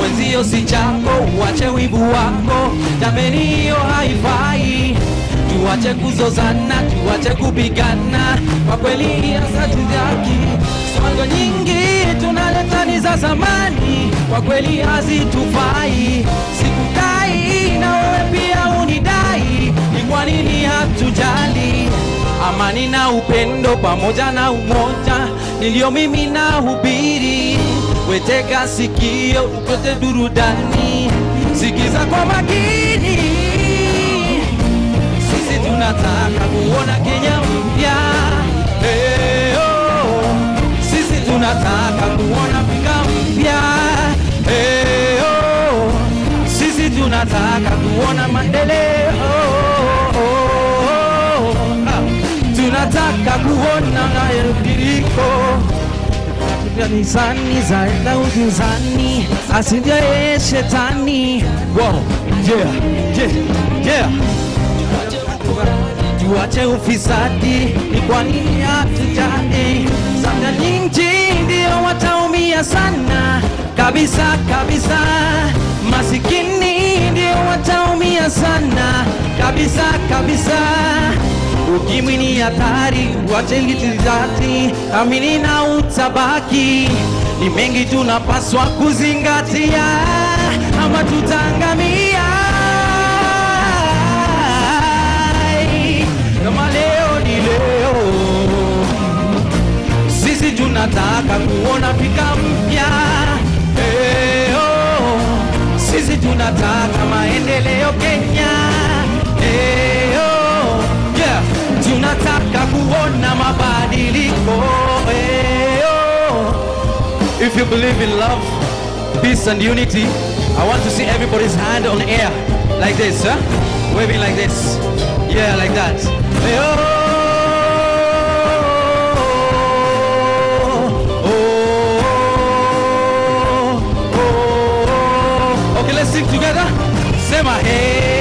mwenzio si chako, uache wivu wako, jameni, hiyo haifai. Tuache kuzozana, tuache kupigana, kwa kweli asatizaki songo nyingi tunaleta ni za zamani, kwa kweli hazitufai. Sikukai na wewe pia unidai, ni kwa nini hatujali amani na upendo pamoja na umoja niliyo mimi na hubiri. Wetega sikio upate burudani, sikiza kwa makini. Sisi tunataka kuona Kenya mpya hey, oh. Sisi tunataka kuona Afrika mpya hey, oh. Sisi tunataka kuona maendeleo Ah, tunataka kuona mabadiliko kanisani zaenda uzuzani asije shetani wow. yeah. Yeah. Yeah. Tuache ufisadi, ni kwa nini hatujali? Sana nyingi ndio wataumia sana kabisa kabisa, masikini ndio wataumia sana kabisa kabisa. Ukimwi ni hatari, uache litizati, amini na utabaki. Ni mengi tunapaswa kuzingatia, ama tutaangamia. Kama leo ni leo, sisi tunataka kuona Afrika mpya. Eh, oh. Sisi tunataka maendeleo Kenya. Eh, oh. Yeah. Tunataka kuona mabadiliko. Eh, oh. If you believe in love, peace and unity, I want to see everybody's hand on air like this, huh? Waving like this. Yeah, like that. Hey, oh, oh, oh, oh. Okay, let's sing together. Say my hey.